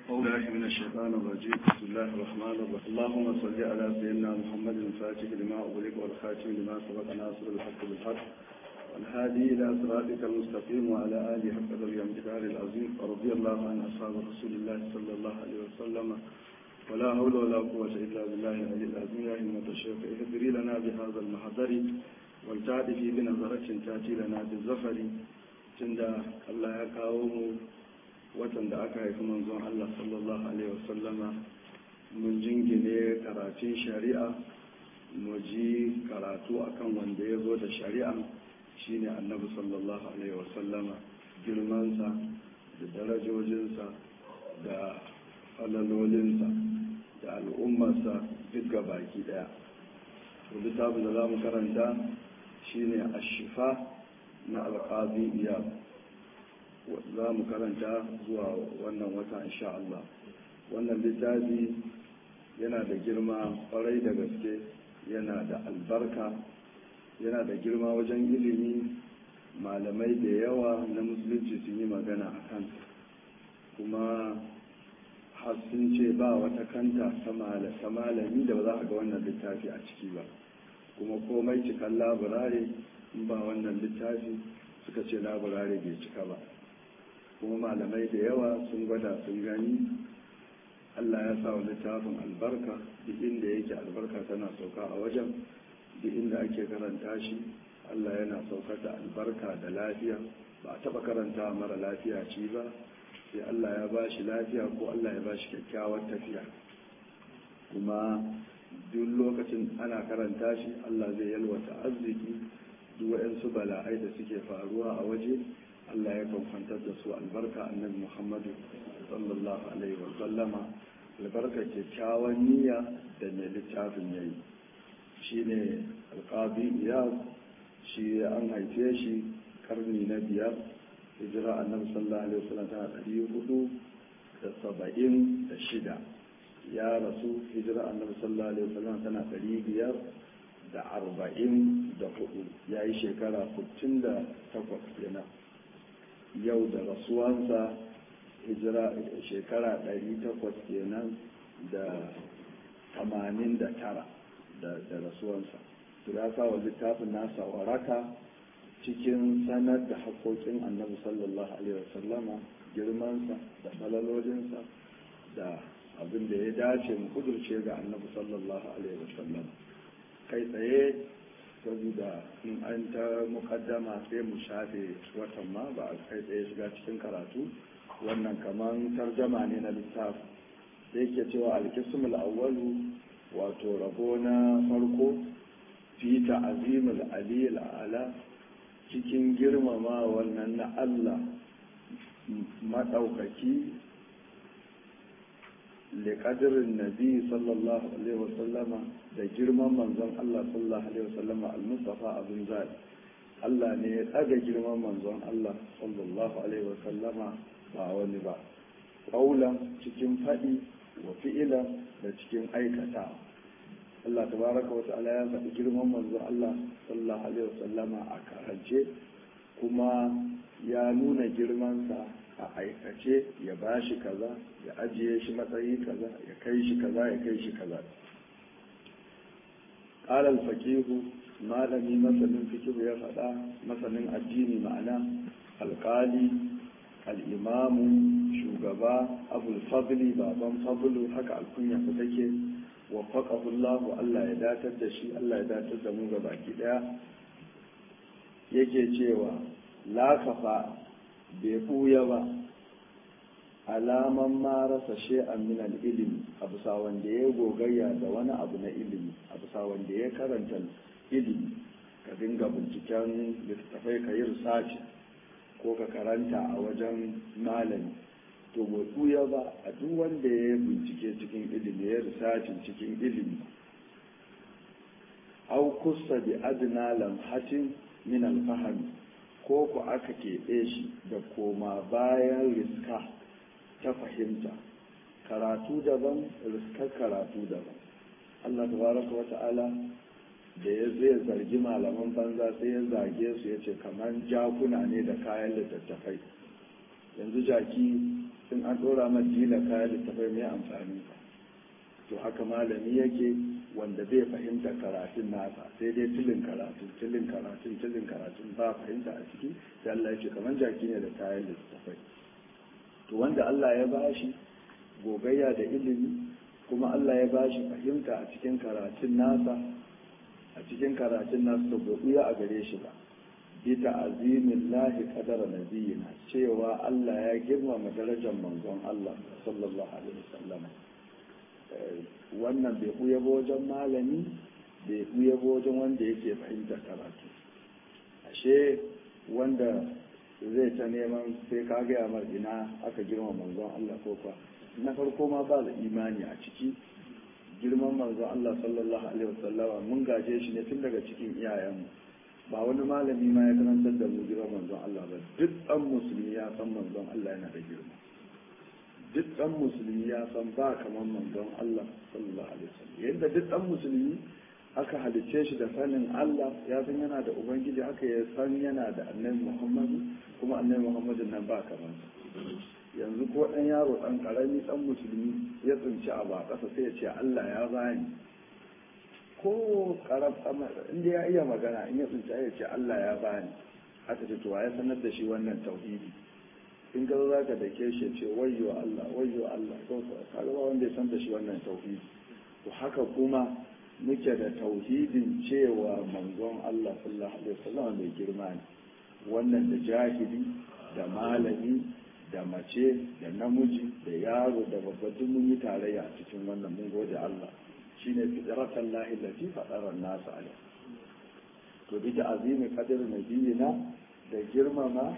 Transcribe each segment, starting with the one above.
الله من الشيطان الرجيم بسم الله الرحمن الرحيم اللهم صل على سيدنا محمد الفاتح لما أغلق والخاتم لما سبق ناصر الحق بالحق والهادي إلى صراطك المستقيم وعلى آله حق ذوي الامتدار العظيم ورضي الله عن أصحاب رسول الله صلى الله عليه وسلم ولا حول ولا قوة إلا بالله العلي العظيم يا همة الشيخ اهدري لنا بهذا المحضر والتعرفي بنظرة تأتي لنا بالزفر تند الله يكاوم watan da aka haifi manzon Allah sallallahu Alaihi wasallama mun jingine karatun shari'a mu ji karatu akan wanda ya zo da shari'a shine annabi sallallahu Alaihi wasallama girmansa da darajojinsa da falalolinsa da al'ummarsa duk ga baki daya littafin da za mu karanta shine ashifa na alƙazi iyal za mu karanta zuwa wannan wata insha Allah wannan littafi yana da girma kwarai da gaske yana da albarka yana da girma wajen ilimi malamai da yawa na musulunci sun yi magana a kan kuma har sun ce ba wata kanta ta malami da ba za a ga wannan littafi a ciki ba kuma komai cikan laburare in ba wannan littafi suka ce laburare bai cika ba kuma malamai da yawa sun gwada sun gani allah ya sa wa littafin albarka duk inda yake albarka tana sauka a wajen duk inda ake karanta shi allah yana saukar da albarka da lafiya ba a taba karanta mara lafiya ci ba sai allah ya ba shi lafiya ko allah ya ba shi kyakkyawar tafiya kuma duk lokacin ana karanta shi allah zai yalwata arziki duk waɗansu bala'ai da suke faruwa a waje Allah ya kwantar da su albarka annabi Muhammadu sallallahu alaihi wa sallama albarka kyakkyawan niyya da mai littafin yayi shine alqabi iyaz shi an haife shi karni na biyar hijira annabi sallallahu alaihi wa sallam tana ɗari hudu da saba'in da shida ya rasu hijira annabi sallallahu alaihi wa sallam tana ɗari biyar da arba'in da hudu ya yi shekara sittin da takwas kenan yau da rasuwansa hijira shekara 800 kenan da 89 da rasuwansa su ya wa littafin nasa waraka cikin sanar da haƙoƙin annabi sallallahu alaihi wasallama girmansa da falalodinsa da abin da ya dace mu kudurce ga annabi sallallahu alaihi wasallama kai tsaye saboda in an ta mukaddama sai mu shafe watan ma ba a kai tsaye shiga cikin karatu wannan kaman tarjama ne na littafi da yake cewa alkismul awwalu wato rabo na farko fi ta'zimul aliyil ala cikin girmama wannan na Allah madaukaki liƙadirin nabi sallallahu alaihi wasallama da girman manzon Allah sallallahu alaihi wasallama al-mustafa abin zaɓi Allah ne ya ɗaga girman manzon Allah sallallahu alaihi wasallama ba wani ba ƙaulan cikin faɗi wa fi'ila da cikin aikata Allah tabaraka wa ta'ala ya faɗi girman manzon Allah sallallahu alaihi wasallama a karance kuma ya nuna girmansa a aikace ya ba shi kaza ya ajiye shi matsayi kaza ya kai shi kaza ya kai shi kaza قال الفقيه malami masanin fikihu ya faɗa masanin addini ma'ana alƙali al'imamu shugaba abul fadli baban fadlu haka alkunya ku take wa faƙahullahu Allah ya datar da shi Allah ya datar da mu ga baki ɗaya yake cewa la kafa bai ɓuya ba alaman ma rasa she'an min ilimi a bisa wanda ya gogayya da wani abu na ilimi a bisa wanda ya karanta ilimi ka dinga binciken littattafai ka yi risaci ko ka karanta a wajen malami to bai ɓuya ba a duk wanda ya bincike cikin ilimi ya risacin cikin ilimi au kusa bi adna lamhatin min alfahami ko ku aka keɓe shi da koma bayan riska ta fahimta karatu daban riskar karatu daban Allah tabaraka wa ta'ala da ya zai zargi malaman banza sai ya zage su ya ce kamar jakuna ne da kayan littattafai yanzu jaki in an ɗora man dila kayan littafai mai amfani to haka malami yake wanda bai fahimta karatun nasa sai dai tilin karatun tilin karatun tilin karatun ba fahimta a ciki sai Allah ya ce kamar jaki ne da kayan littafai to wanda Allah ya bashi gogayya da ilimi kuma Allah ya bashi fahimta a cikin karatun nasa a cikin karatun nasa to bai buya a gare shi ba bi ta'azimin lahi qadara nabiyina cewa Allah ya girmama darajar manzon Allah sallallahu alaihi wasallam wannan bai buya ba wajen malami bai buya ba wajen wanda yake fahimtar karatu ashe wanda zai ta neman sai ka gaya mar ina aka girma manzon Allah ko kwa na farko ma ba da imani a ciki girman manzon Allah sallallahu alaihi wasallama mun gaje shi ne tun daga cikin iyayenmu ba wani malami ma ya karantar da mu girman manzon Allah ba duk ɗan musulmi ya san manzon Allah yana da girma duk ɗan musulmi ya san ba kamar manzon Allah sallallahu alaihi wasallam yadda duk ɗan musulmi aka halicce shi da sanin Allah ya san yana da ubangiji haka ya san yana da annabi Muhammadu kuma annabi Muhammadu nan ba kamar yanzu ko ɗan yaro ɗan ƙarami ɗan musulmi ya tsinci a ba ƙasa sai ya ce Allah ya bani ko ƙaram inda ya iya magana in ya tsinci ya ce Allah ya bani haka ce to ya sanar da shi wannan tauhidi in ga za ka dake shi ce wayyo Allah wayyo Allah ko kaga ba wanda ya san da shi wannan tauhidi to haka kuma muke da tauhidin cewa manzon Allah sallallahu alaihi wasallam mai girma ne wannan da jahili da malami da mace da namiji da yaro da babba duk mun yi tarayya a cikin wannan mun gode Allah shine fitratan lahi lati fadara nasu alaihi to bi da azimi qadar nabiyina da girmama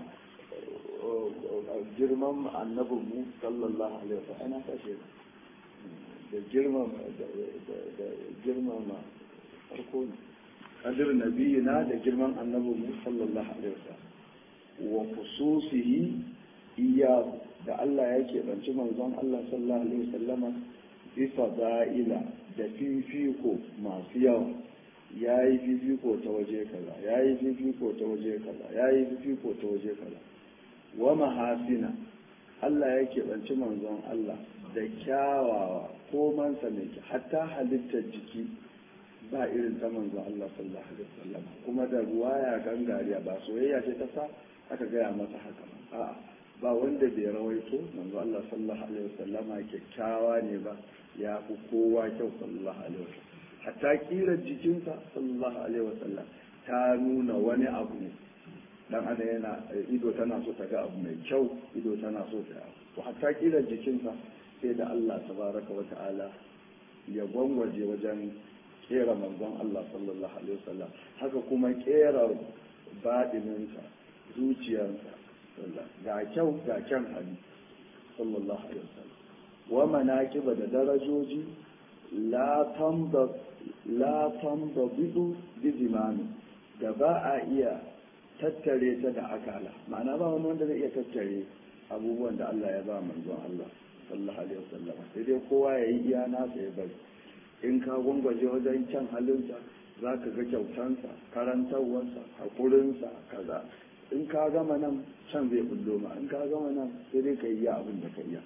girman annabin mu sallallahu alaihi wasallam ana kashe da girmama da girmama farko ne kadir nabiyina da girman annabin mu sallallahu alaihi wasallam wa khususihi iya da Allah ya keɓanci manzon Allah sallallahu alaihi wasallama bisa da'ila da fifiko masu yawa ya yi fifiko ta waje kaza ya yi fifiko ta waje kaza ya yi fifiko ta waje kaza wa mahasina Allah ya keɓanci manzon Allah da kyawawa ko mansa mai hatta halittar jiki ba irin ta manzon Allah sallallahu alaihi wasallam kuma da ruwaya gangariya ba soyayya ce ta sa aka gaya masa haka a'a ba wanda bai rawaito manzo Allah sallallahu alaihi wasallama kyakkyawa ne ba ya fi kowa kyau sallallahu alaihi wasallam hatta kirar jikinsa sallallahu alaihi wasallam ta nuna wani abu ne dan ada yana ido tana so ta ga abu mai kyau ido tana so ta to hatta kirar jikinsa sai da Allah tabaraka wa ta'ala ya gwangwaje wajen kera manzon Allah sallallahu alaihi wasallam haka kuma kera baɗininsa zuciyarsa ga kyau ga kyan hali sallallahu alaihi wasallam wa manaqiba da darajoji la tamba la tamba bidu bi zimami da ba a iya tattare ta da akala ma'ana ba wani wanda zai iya tattare abubuwan da Allah ya ba manzon Allah sallallahu alaihi wasallam sai dai kowa ya yi iya nasa ya bari in ka gwangwaje wajen kyan halinsa za ka ga kyautansa karantarwarsa haƙurinsa kaza in ka gama nan can zai bullo ma in ka gama nan sai dai ka yi abin da ka iya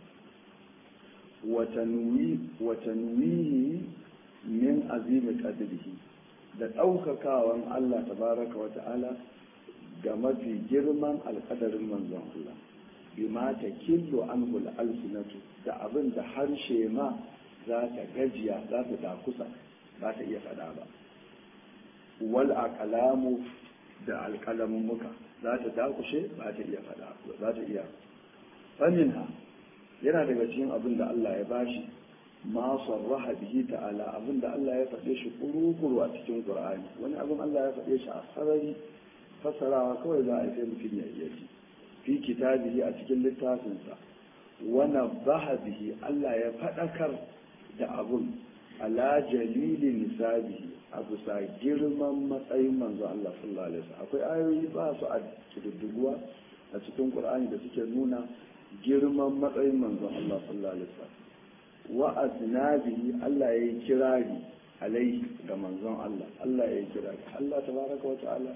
watanwihi min azimi qadrihi da ɗaukakawan Allah tabaraka wa ta'ala ga mafi girman alƙadarin manzon Allah bima ta killo an alsinatu da abin da harshe ma za ta gajiya za ta dakusa za ta iya faɗa ba wal aqlamu da alƙalamin muka za ta dakushe ba ta iya faɗa za ta iya faminha yana daga cikin abin da Allah ya bashi ma sarraha bihi ta'ala abin da Allah ya faɗe shi kurukuru a cikin Qur'ani wani abin Allah ya faɗe shi a sarari fasarawa kawai za a yi sai mutum ya iya ji fi kitabihi a cikin littafinsa wana baha bihi Allah ya faɗakar da abun ala jalili nisabihi a bisa girman matsayin manzo Allah sallallahu alaihi wasallam akwai ayoyi ba su a kididdiguwa a cikin Qur'ani da suke nuna girman matsayin manzo Allah sallallahu alaihi wasallam wa asnabihi Allah ya yi kirari alaihi ga manzon Allah Allah ya yi kirari Allah tabaraka wa ta'ala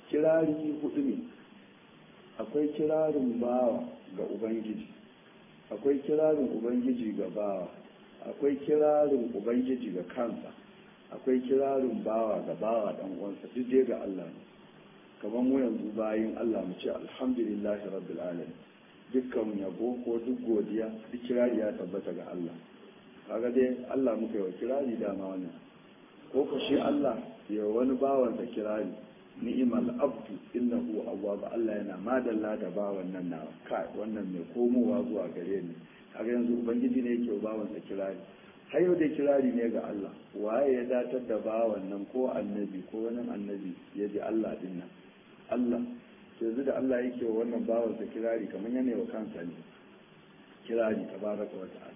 kirari hudu ne akwai kirarin bawa ga ubangiji akwai kirarin ubangiji ga bawa akwai kirarin ubangiji ga kansa akwai kirarin bawa ga bawa dan uwansa duk dai ga Allah ne kamar mu yanzu bayin Allah mu ce alhamdulillahi rabbil alamin dukkan yabo ko duk godiya duk kirari ya tabbata ga Allah kaga dai Allah muka yi wa kirari dama wannan ko ko shi Allah ya wani bawan da kirari ni'mal abdu innahu awwab Allah yana madalla da bawan nan na kai wannan mai komowa zuwa gare ni kaga yanzu ubangiji ne yake bawan sa kirari har yau dai kirari ne ga Allah waye ya datar da bawan nan ko annabi ko wani annabi ya ji Allah din nan Allah yanzu da Allah yake wa wannan bawan sa kirari kamar yana wa kansa ne kirari tabaraka wa ta'ala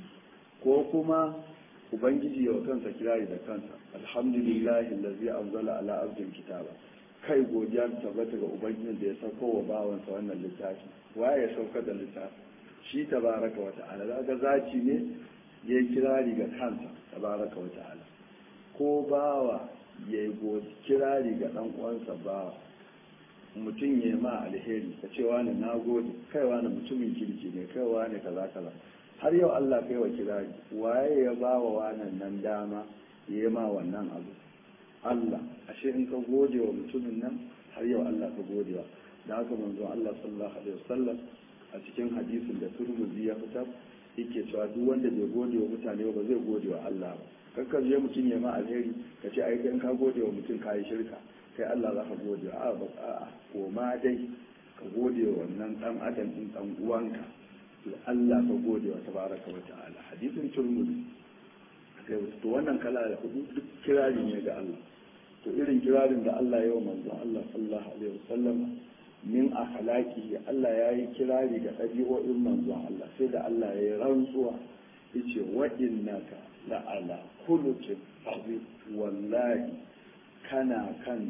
ko kuma ubangiji wa kansa kirari da kansa alhamdulillahi allazi anzala ala abdin kitaba kai godiya ta tabbata ga ubangijin da ya sauko wa bawansa wannan littafi waye ya sauka da littafi shi tabaraka wa ta'ala daga zaci ne ya yi kirari ga kansa tabaraka wa ta'ala ko bawa ya yi kirari ga dan uwansa bawa mutum ya ma alheri ka ce wani na gode kai wani mutumin kirki ne kai wani kaza kaza har yau Allah kai wa kirari waye ya ba wa wannan nan dama ya yi ma wannan abu Allah ashe in ka gode wa mutumin nan har yau Allah ka gode wa da haka manzon Allah sallallahu alaihi wasallam a cikin hadisin da Turmuzi ya fitar yake cewa duk wanda bai gode wa mutane ba zai gode wa Allah ba kakkar je mutum ya ma alheri ka ce ai in ka gode wa mutum ka yi shirka kai Allah za ka gode wa a ba a'a ko ma dai ka gode wa wannan dan adam din dan uwanka to Allah ka gode wa tabaraka wa ta'ala hadisin turmudi kai to wannan kala da hudu duk kirari ne ga Allah to irin kirarin da Allah ya yi manzon Allah sallallahu alaihi wasallam min akhlaqi Allah ya yi kirari ga ɗabi'o'in manzon Allah sai da Allah ya yi rantsuwa yace wa innaka la ala khuluqin azim wallahi kana kan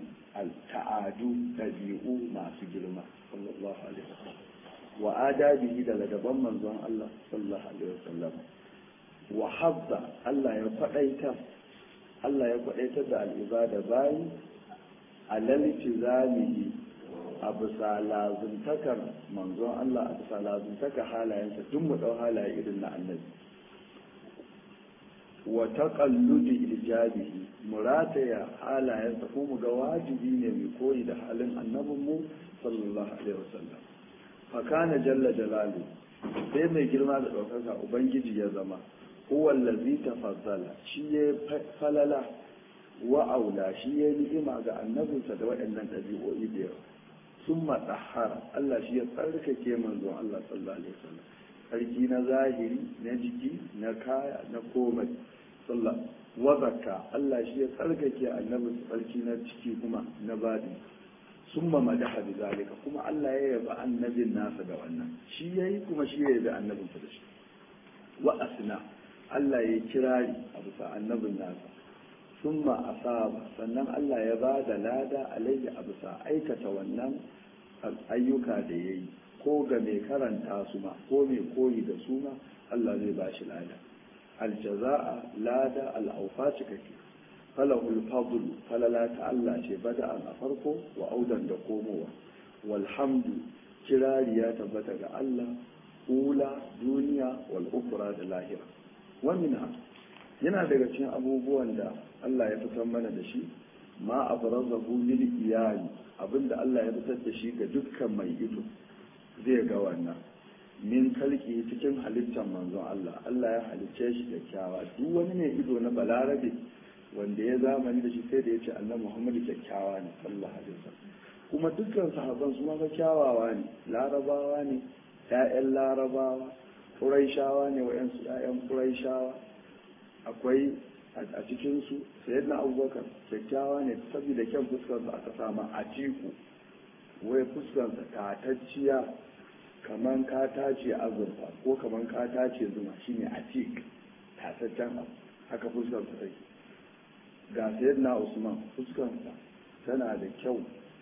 ta'adu ɗabi'u masu girma sallallahu alaihi wasallam wa adabihi da ladaban manzon Allah sallallahu alaihi wasallam wa habba Allah ya faɗaita Allah ya faɗaitar da al'ibada bayi alal tizamihi a bisa lazuntakar manzon Allah a bisa lazuntakar halayensa duk mu ɗau halaye irin na annabi wa taqalludi ijabihi murataya halayensa ko mu ga wajibi ne mu koyi da halin annabinmu sallallahu alaihi wasallam fakana jalla jalalu sai mai girma da ɗaukaka ubangiji ya zama huwa allazi tafaddala shi ya falala wa aula shi ya ni'ima ga annabinsa da waɗannan ɗabi'o'i da yawa sun matsahara Allah shi ya tsarkake manzon Allah sallallahu alaihi wasallam sarki na zahiri na jiki na kaya na komai sallah wa zakka Allah shi ya tsarkake annabinsa sarki na ciki kuma na badi sun ma madaha bi zalika kuma Allah ya yaba annabin nasa da wannan shi yayi kuma shi ya yabi annabin da shi wa asna Allah ya kirari a bisa annabin nasa sun ma asaba sannan Allah ya ba da lada alaihi a bisa aikata wannan ayyuka da ya yi ko ga mai karanta su ma ko mai koyi da su ma Allah zai ba shi lada aljaza'a lada al'aufa cikakke falahul fadl falala ta Allah ce bada'an a farko wa audan da komowa walhamdu kirari ya tabbata ga Allah ula duniya wal ukra da lahira wa minha yana daga cikin abubuwan da Allah ya fitar mana da shi ma abrazahu lil iyali abinda Allah ya fitar da shi ga dukkan mai ido zai ga wannan min kalki cikin halittar manzon Allah Allah ya halicce shi da kyawa duk wani mai ido na balarabe wanda ya zamani da shi sai da ya ce annabi Muhammadu kyakkyawa ne sallallahu alaihi wasallam kuma dukkan sahabban su ma kyawawa ne larabawa ne ƴaƴan larabawa quraishawa ne wayansu ƴaƴan quraishawa akwai a cikin su sayyidina abubakar kyakkyawa ne saboda kyan fuskar sa aka sama a tiku wai fuskar sa tatacciya kaman ka tace azurfa ko kaman ka tace zuma shine atik tataccen abu haka fuskar sa take ga na usman fuskansa tana da kyau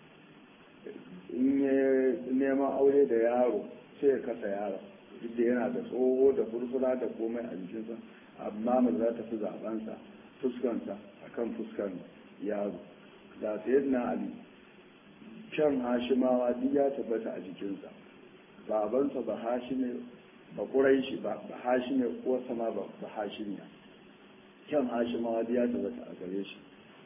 in ya neman aure da yaro sai ya kasa yaro duk da yana da tsoho da furfura da komai a jikinsa amma mu za ta fi zabansa fuskansa a kan fuskan yaro ga na ali can hashimawa duk ya tabbata a jikinsa babansa ba hashime ba ƙuraishi ba ba hashime ko sama ba ba hashimiya kyan hashimawa ya tabbata a gare shi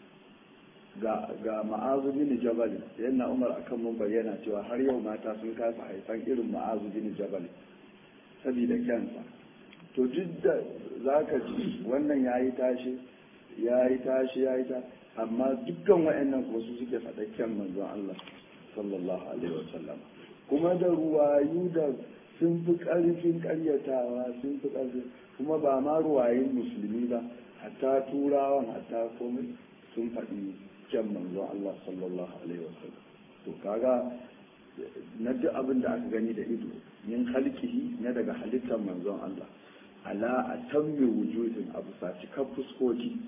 ga ga ma'azu bin jabal yana umar akan mun bayyana cewa har yau mata sun kasa haifan irin ma'azu bin jabal saboda kyansa to duk da zaka ji wannan yayi tashi yayi tashi yayi ta amma dukkan wayannan kuma su suke faɗa kyan manzon Allah sallallahu alaihi wasallam kuma da ruwayu da sun fi ƙarfin ƙaryatawa sun fi ƙarfin kuma ba ma ruwayin musulmi ba hatta turawan hatta komai sun faɗi kyan manzon Allah sallallahu alaihi wasallam to kaga na duk abin da aka gani da ido min halkihi na daga halittar manzon Allah ala a tammi wujudin abu sa cikar fuskoki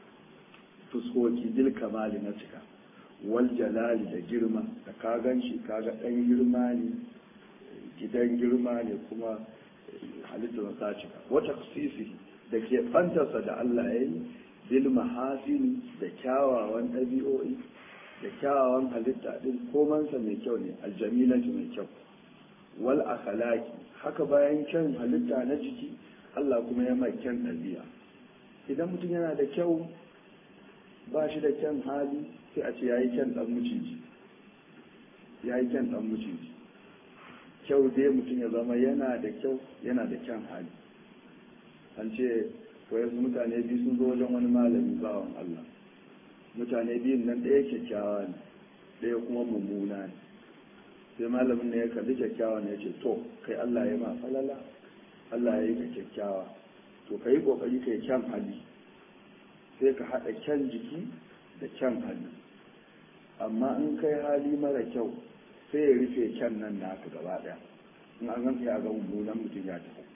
fuskoki bil kamali na cika wal jalali da girma da ka gan shi kaga ɗan girma ne gidan girma ne kuma halittar sa cika wata kusisi da ke fantarsa da Allah ya yi bil mahasini da kyawawan ɗabi'o'i da kyawawan halitta din komansa mai kyau ne aljamilatu mai kyau wal akhlaqi haka bayan kyan halitta na jiki Allah kuma ya mai kyan ɗabi'a idan mutum yana da kyau ba shi da kyan hali sai a ce yayi kyan dan muciji yayi kyan dan muciji kyau dai mutum ya zama yana da kyau yana da kyan hali an ce wayansu mutane biyu sun zo wajen wani malami bawan Allah mutane biyun nan ɗaya kyakkyawa ne ɗaya kuma mummuna ne sai malamin ne ya kalli kyakkyawa ne ya ce to kai Allah ya ma falala Allah ya yi ka kyakkyawa to ka yi ƙoƙari ka yi kyan hali sai ka haɗa kyan jiki da kyan hali amma in kai hali mara kyau sai ya rufe kyan nan naka gaba ɗaya in an ganka ya ga mummunan mutum ya tafi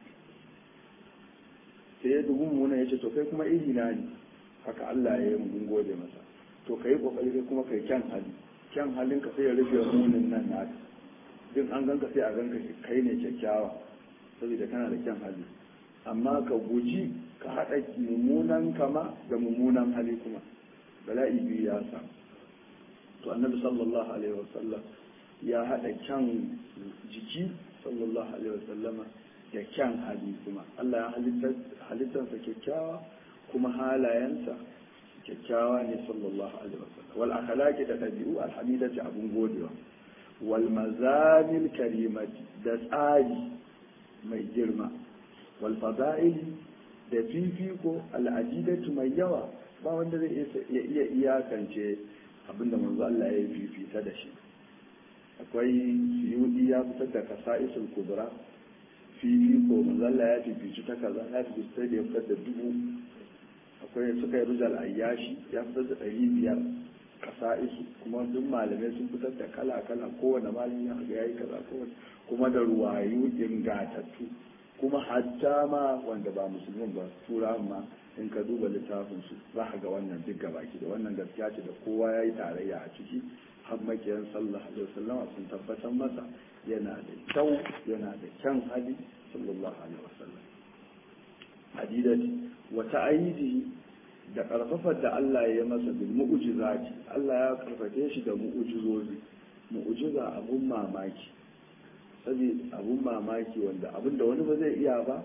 sai ya dubu mummuna ya ce to kai kuma iri na ne haka Allah ya yi mun gode masa to kai kokari kai kuma kai kyan hali kyan halin ka sai ya rufe munin nan naka din an ganka sai a ganka kai ne kyakkyawa saboda kana da kyan hali amma ka guji ka haɗa mummunan kama da mummunan hali kuma bala'i biyu ya samu to annabi sallallahu alaihi wasallam ya haɗa kyan jiki sallallahu alaihi wasallama da kyan hali kuma Allah ya halittarsa kyakkyawa kuma halayensa kyakkyawa ne sallallahu alaihi wasallam wal akhlaqi da dabi'u alhamidati abun godewa wal mazamil karimati da tsari mai girma wal fada'ili da fifiko al'adidatu mai yawa ba wanda zai iya iyakance abinda manzo Allah ya fifita da shi akwai suyudi ya fitar da kasa'isul kubra fifiko manzo Allah ya fifici ta kaza ya fifici ta da ya fitar da dubu akwai suka yi rujal ayyashi ya fitar da ɗari biyar kasa'isu kuma duk malamai sun fitar da kala kala kowane malami ya ga yayi kaza kowane kuma da ruwayu ingatattu kuma hatta ma wanda ba musulmin ba turawan ma in ka duba littafin su za ka ga wannan duk gabaki da wannan gaskiya ce da kowa ya yi tarayya a ciki har makiyan sallallahu alaihi wasallam sun tabbatar masa yana da kyau yana da kyan hali sallallahu alaihi wasallam hadidati wa ta'ayidi da karfafar da Allah ya masa bil mu'jizati Allah ya karfafe shi da mu'jizozi mu'jiza abun mamaki saboda abun mamaki wanda abin da wani ba zai iya ba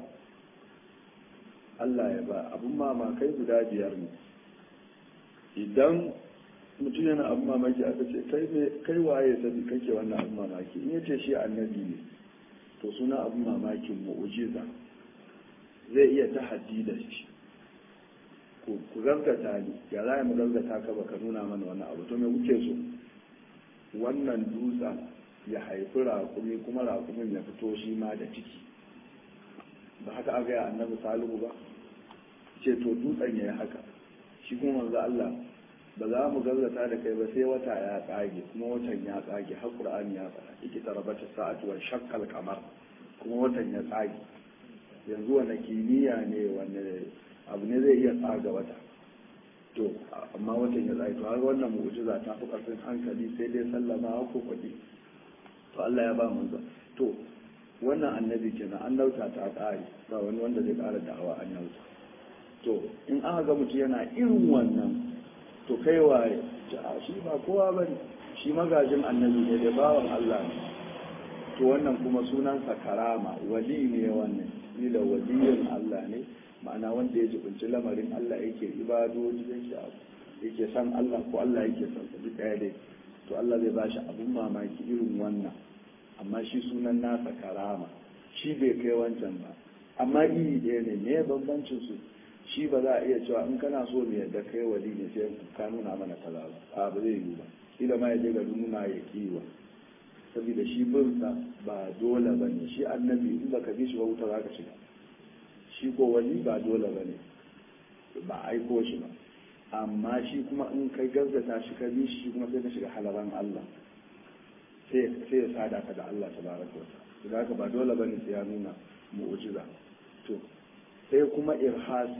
Allah ya ba abun mamakai guda biyar ne idan mutum yana abun mamaki aka ce kai waye sabi kake wannan abun mamaki in yace shi annabi ne to suna abun mamakin mu'jiza zai iya ta haddi da shi ku gaskata ni ya za mu gaskata ka baka nuna mana wani abu to me kuke so wannan dutsen ya haifi raƙumi kuma raƙumin ya fito shi ma da ciki ba haka aka yi annabi salihu ba ce to dutsen ya yi haka shi kuma manzo Allah ba za mu gazzata da kai ba sai wata ya tsage kuma watan ya tsage har qur'ani ya fara iki tarabata sa'atu wa shaqqal qamar kuma watan ya tsage yanzu wani kimiyya ne wani abu ne zai iya tsaga wata to amma watan ya tsage to har wannan mu'jiza ta fi karfin hankali sai dai sallama ko kwadi to Allah ya ba manzo to wannan annabi kenan an dauta ta ƙari ba wani wanda zai ƙara da'awa an dauta to in aka ga mutum yana irin wannan to kai waye a shi ba kowa ba ne shi magajin annabi ne da bawan Allah ne to wannan kuma sunansa karama wali ne wannan ila waliyin Allah ne ma'ana wanda ya jibinci lamarin Allah yake ibadoji yake abu yake san Allah ko Allah yake san sa duk ɗaya dai to Allah zai bashi abun mamaki irin wannan amma shi sunan nasa karama shi bai kai wancan ba amma iri ɗaya ne me bambancin su shi ba za a iya cewa in kana so mu yadda kai wali ne sai ka nuna mana kaza ba a ba zai yi ba kila ma ya je ga nuna ya kiwa saboda shi binsa ba dole ba ne shi annabi in baka bi shi ba wuta za ka shiga shi ko wali ba dole ba ne ba aiko shi ba amma shi kuma in kai gazzata shi ka bi shi kuma sai ka shiga halaran Allah sai ya sada ka da Allah tabaraka wa ta'ala da haka ba dole bane sai ya nuna mu'jiza to sai kuma irhasi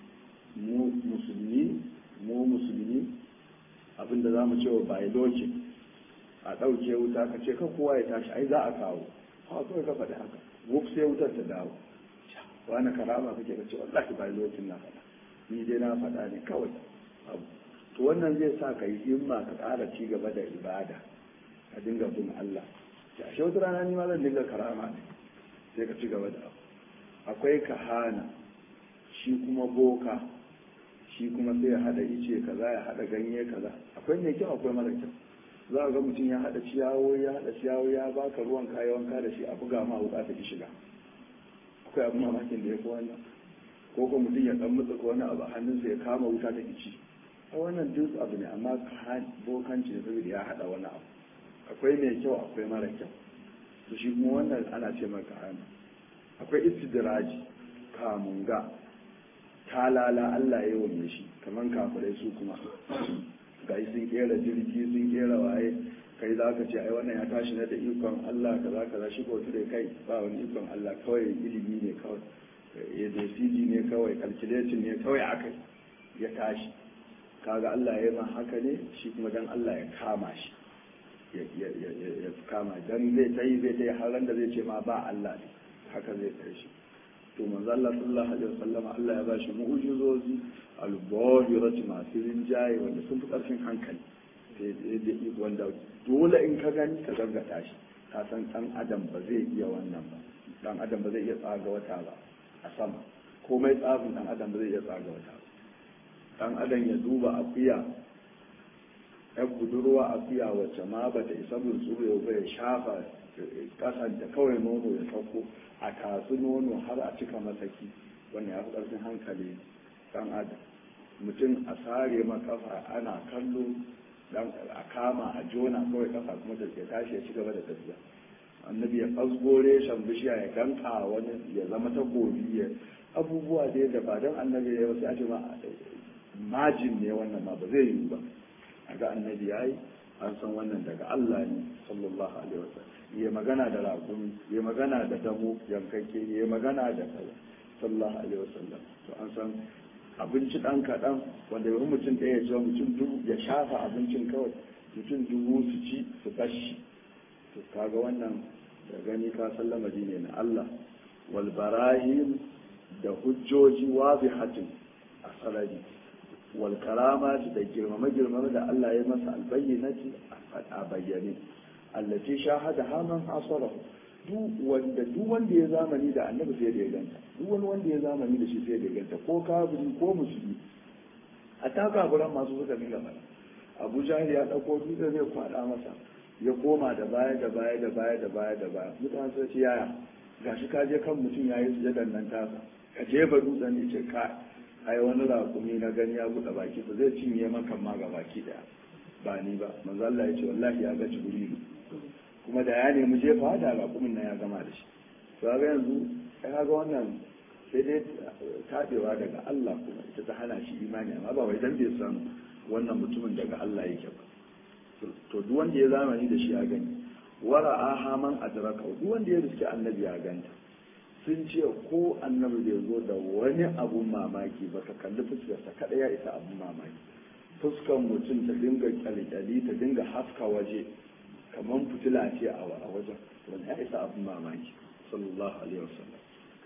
mu musulmi mu musulmi abinda zamu ce wa biology a ɗauke wuta ka ce kan kowa ya tashi ai za a kawo ha kawai ka faɗi haka wuf sai wutar ta dawo wani karama kake ka ce wallahi biology na faɗa ni dai na faɗa ne kawai abu to wannan zai sa ka yi himma ka ƙara ci gaba da ibada ka dinga bin Allah ya ashe wata rana ni ma zan dinga karama ne sai ka ci gaba da abu akwai kahana shi kuma boka shi kuma sai ya hada ice kaza ya hada ganye kaza akwai mai kyau akwai mara kyau za a ga mutum ya hada ciyawo ya hada ciyawo ya baka ruwan kayan wanka da shi a buga ma wuka ta ki shiga akwai abin mamakin da ya fi wannan ko ko mutum ya dan mutsa wani abu a hannunsa ya kama wuta ta ki ci a wannan duk abu ne amma bokanci ne saboda ya hada wani abu akwai mai kyau akwai mara kyau to shi kuma wannan ana ce maka hannu akwai istidraji kamunga talala Allah ya yi shi kaman kafirai su kuma ga sun kera jirgi sun kera waye kai za ka ce ai wannan ya tashi na da ikon Allah kaza kaza shi ko da kai ba wani ikon Allah kawai ilimi ne kawai ya da ne kawai calculating ne kawai akai ya tashi kaga Allah ya yi ma haka ne shi kuma dan Allah ya kama shi ya kama dan zai ta yi zai ta yi har da zai ce ma ba Allah ne haka zai kai shi to manzo Allah sallallahu alaihi wasallam Allah ya bashi mu'jizozi al-bahirati masu rinjaye wanda sun fi karfin hankali wanda dole in ka gani ka gaggata shi ka san dan adam ba zai iya wannan ba dan adam ba zai iya tsaga wata ba a sama komai tsafin dan adam ba zai iya tsaga wata ba dan adam ya duba akuya yan budurwa akuya wacce ma ba ta isa bunsuru ba ya shafa kasan da kawai nono ya sauko a kasu nono har a cika masaki wannan ya fi ƙarfin hankali dan adam mutum a sare ma kafa ana kallo dan a kama a jona kawai kafa kuma da ke tashi ya ci gaba da tafiya annabi ya fasgore shan bishiya ya danka wani ya zama ta gobi ya abubuwa dai da ba don annabi ya wasu ake ma majin ne wannan ma ba zai yi ba a ga annabi ya yi an san wannan daga Allah ne sallallahu alaihi wasallam ya magana da raƙumi ya magana da damo yankakke ya magana da kaza sallallahu alaihi wasallam to an san abinci ɗan kaɗan wanda yau mutum ɗaya ya zuwa mutum dubu ya shafa abincin kawai mutum dubu su ci su bashi to kaga wannan da gani ka san lamari ne na Allah wal barahim da hujjoji wazihatin a sarari wal karamati da girmama girmama da Allah ya masa albayyinati a bayyane allati shahada haman hasarahu duk wanda duk wanda ya zamani da annabi sai da ya ganta duk wani wanda ya zamani da shi sai da ya ganta ko kafiri ko musulmi a ta kafiran masu suka dinga mana abu jahil ya dauko dutse zai kwada masa ya koma da baya da baya da baya da baya da baya mutane sai ce yaya gashi ka je kan mutum yayi sujadan nan tasa ka jefa dutsen ne ce ka ai wani raƙumi na gani ya buɗe baki ba zai cinye maka ma ga baki daya ba ni ba manzo Allah ya ce wallahi ya ga jibrilu kuma da ya nemi jefa da raƙumin nan ya gama da shi to ga yanzu kai ga wannan sai dai tabewa daga Allah kuma ita ta hana shi imani amma ba wai dan bai san wannan mutumin daga Allah yake ba to duk wanda ya zamani da shi ya gani wara ahaman adraka duk wanda ya riski annabi ya ganta sun ce ko annabi bai zo da wani abun mamaki ba ka kalli fuskarsa kada ya isa abun mamaki fuskan mutum ta dinga kyalkyali ta dinga haska waje kamar fitila ce a wajen wani ya isa abun mamaki sallallahu alaihi wasallam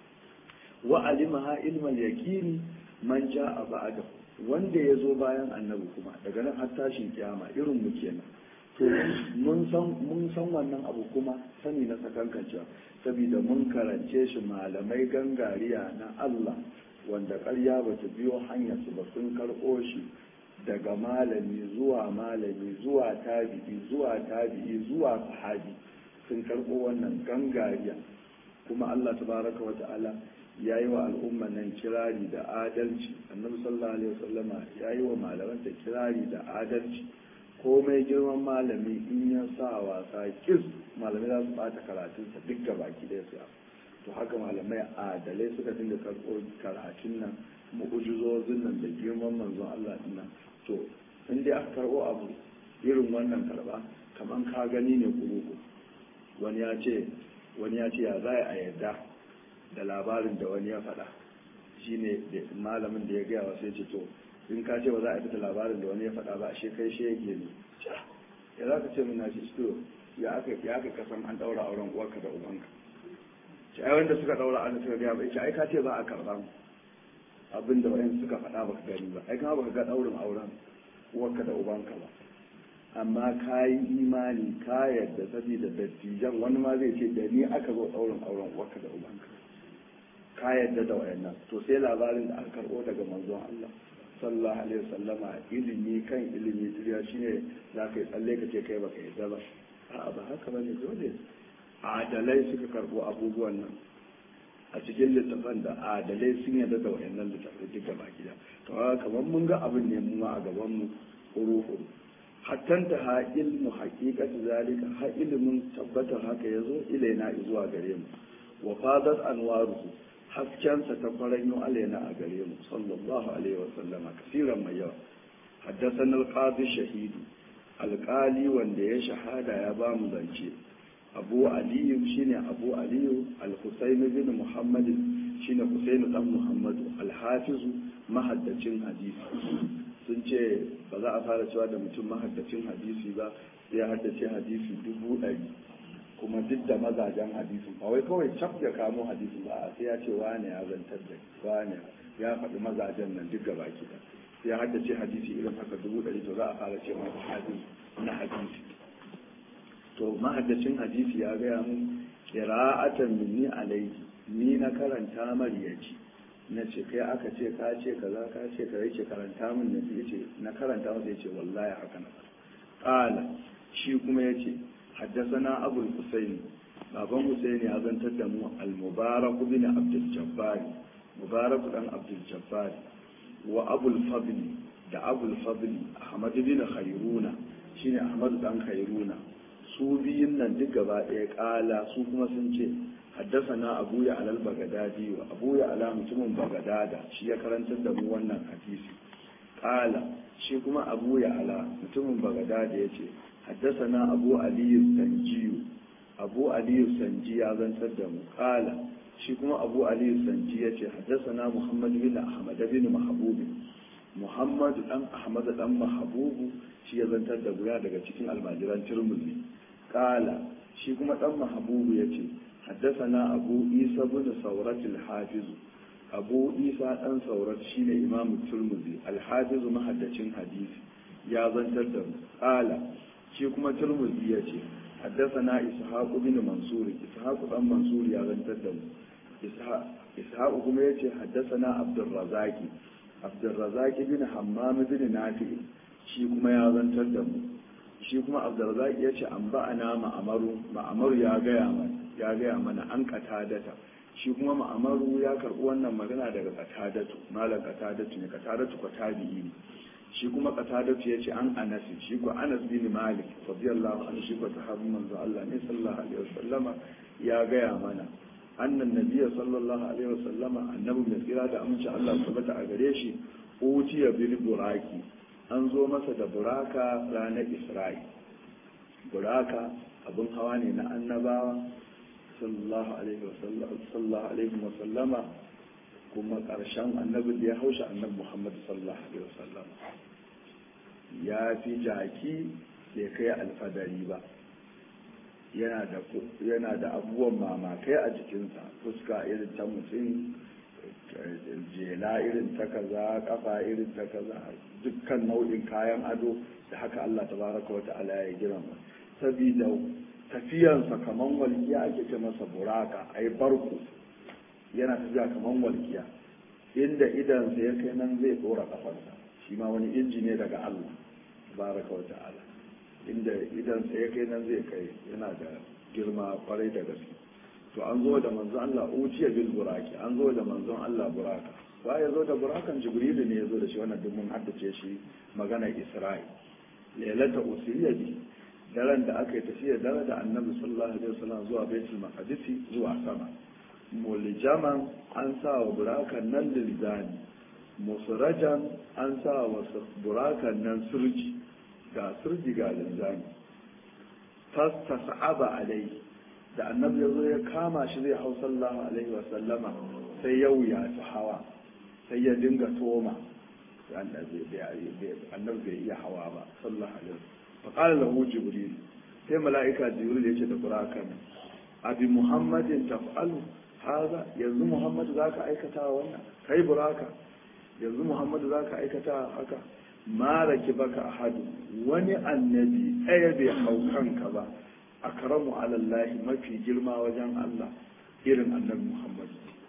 wa alimaha ilmal yaqini man jaa ba'da wanda ya zo bayan annabi kuma daga nan har tashin kiyama irin mu kenan to mun san mun san wannan abu kuma sani na sakankancewa saboda mun karance shi malamai gangariya na Allah wanda ƙarya ba ta biyo hanyar su ba sun karɓo shi daga malami zuwa malami zuwa tabi'i zuwa tabi'i zuwa sahabi sun karɓo wannan gangariya kuma Allah tabaraka wa ta'ala ya yi wa al'umma nan kirari da adalci annabi sallallahu alaihi wasallama ya yi wa malaman da kirari da adalci komai girman malami in ya sa wasa kis malamai za su bata karatunsa duk ga baki da su to haka malamai adalai suka dinga karɓo karatun nan mu'ujizozin nan da girman manzon Allah din nan to in dai aka karɓo abu irin wannan karɓa kaman ka gani ne kuruku wani ya ce wani ya ce ya za a yarda da labarin da wani ya faɗa shine malamin da ya gaya wa sai ce to in ka ce ba za a fita labarin da wani ya faɗa ba ashe kai shi yake ne ya za ka ce min na shi to ya aka ya aka kasan an daura auren uwarka da ubanka ce ai wanda suka daura an suka gaya ba ce ai ka ce ba a karɓa mu abin da wayan suka faɗa ba ka gani ba ai kuma ba ka ga daurin auren uwarka da ubanka ba amma ka yi imani ka yadda saboda dattijan wani ma zai ce da ni aka zo daurin auren uwarka da ubanka ka yadda da wayannan to sai labarin da aka karɓo daga manzon Allah sallallahu alaihi wasallama ilimi kan ilimi turiya shine za ka yi tsalle ka ce kai baka yadda ba a'a ba haka ba ne dole adalai suka karbo abubuwan nan a cikin littafan da adalai sun yadda da wayannan littafai duk gaba gida to kamar mun ga abin ne mu ma a gaban mu huru hattanta ha ilmu haqiqati zalika ha ilmin tabbatar haka yazo ilaina zuwa gare mu wa fadat anwaruhu haskensa ta faranyo alaina a gare mu sallallahu alaihi wa sallama kasiran mai yawa haddasan alqadi shahidu alqali wanda ya shahada ya ba mu zance abu aliyu shine abu aliyu al-husayn bin muhammad shine husayn dan muhammadu al-hafizu mahaddacin hadisi sun ce ba za a fara cewa da mutum mahaddacin hadisi ba ya haddace hadisi dubu ɗari kuma duk da mazajen hadisi ba wai kawai cap ya kamo hadisi ba sai ya ce wane ya zantar da wane ya faɗi mazajen nan duk gaba ki da ya haddace hadisi irin haka dubu ɗari to za a fara ce masa hadisi na hadisi to mahaddacin hadisi ya gaya mun qira'atan minni alayhi ni na karanta mariyaci na ce kai aka ce ka ce kaza ka ce ka yake karanta min na ce na karanta masa yace wallahi haka na qala shi kuma yace حدثنا أبو الحسين بابا حسين أذن تدمو المبارك بن عبد الجبار مبارك بن عبد الجبار وأبو الفضل da abul fadli ahmad bin khairuna shine ahmad dan khairuna su biyun nan duk gaba ɗaya ƙala su kuma sun ce haddasana abu ya alal bagadadi wa abu ya ala mutumin bagadada shi ya karantar da mu wannan hadisi ƙala shi kuma abu ya ala mutumin bagadada ya ce haddasana abu aliyu sanjiyu abu aliyu sanji ya zantar da mu ƙala shi kuma abu aliyu sanji ya ce haddasana muhammad bin ahmad bin mahabubi muhammad dan ahmad dan mahabubu shi ya zantar da guya daga cikin almajiran turmuzi kala shi kuma dan mahabubu ya ce haddasana abu isa bin saurat alhafiz abu isa dan saurat shine imam turmuzi alhafiz mahaddacin hadisi ya zantar da mu kala shi kuma turmuzi ya ce haddasana ishaq bin mansur ishaq dan mansur ya zantar da mu ishaq kuma ya ce haddasana abdurrazaki abdurrazaki bin hammam bin nafi shi kuma ya zantar da mu shi kuma abdurrazaki ya ce an ba'ana ma'amaru ma'amaru ya gaya mana ya gaya mana an katadata shi kuma ma'amaru ya karɓi wannan magana daga katadatu malam katadatu ne katadatu ko tabi'i ne shi kuma katadatu ya ce an anas shi ko anas bin malik radiyallahu anhu shi ko sahabin manzo Allah ne sallallahu alaihi wasallama ya gaya mana annan nabiya sallallahu alaihi wasallama annabi mai tsira da aminci Allah tabbata a gare shi utiya bil buraki an zo masa da buraka ranar isra'i buraka abin hawa ne na annabawa sallallahu alaihi sallallahu alaihi wasallama kuma karshen annabin da ya haushe annabi muhammad sallallahu alaihi wasallama ya fi jaki bai kai alfadari ba yana da abubuwan mamakai a jikinsa fuska irin ta mutum jela irin ta kaza kafa irin ta kaza dukkan nau'in kayan ado da haka Allah tabaraka wata'ala ya girma saboda tafiyansa kaman walkiya ake ce masa buraka ai barku yana tafiya kaman walkiya inda idansa ya kai nan zai dora kafarsa shi ma wani inji ne daga Allah tabaraka wata'ala inda idansa ya kai nan zai kai yana da girma kwarai da gaske to an zo da manzon Allah uciya bil buraki an zo da manzon Allah buraka ba ya zo da burakan jibrilu ne ya zo da shi wannan duk mun haddace shi magana isra'i lailata usriya bi daren da aka yi tafiya dare da annabi sallallahu alaihi wasallam zuwa baitul maqdis zuwa sama muljaman an sa wa burakan nan lilzani musrajan an sa wa burakan nan surji ga surji ga linzani fastas'aba alai da annabi ya zo ya kama shi zai hau sallallahu alaihi wa sallama sai ya wuya ta hawa sai ya dinga toma annabi bai iya hawa ba sallallahu alaihi wa qala lahu jibril sai mala'ika jibril ya ce da burakan abi muhammadin taf'alu haza yanzu muhammad zaka aikata wannan kai buraka yanzu muhammad zaka aikata haka ma raki baka ahadu wani annabi ɗaya bai hau kanka ba akramu alallahi mafi girma wajen Allah irin annabi Muhammad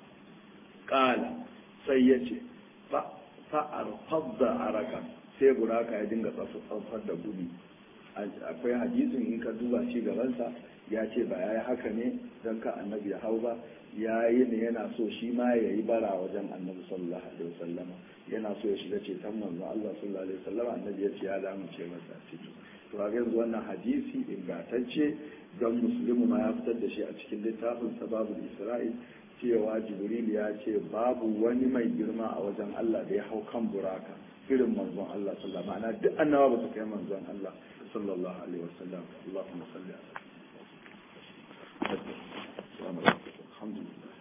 kala sai ya ce fa'ar fadda araka sai buraka ya dinga tsaffar da gudu akwai hadisin in ka duba shi gabansa ya ce ba ya yi haka ne don ka annabi ya hau ba ya yi ne yana so shi ma ya yi bara wajen annabi sallallahu alaihi wasallam yana so ya shiga ceton manzo Allah sallallahu alaihi wasallam annabi ya ce ya damu ce masa ciki to ga yanzu wannan hadisi ingantacce don muslimu ma ya fitar da shi a cikin littafin sababul isra'il cewa jibril ya ce babu wani mai girma a wajen Allah da ya hau kan buraka irin manzon Allah sallallahu alaihi wasallam duk annabawa ba su kai manzon Allah sallallahu alaihi wasallam Allahumma salli ala الحمد لله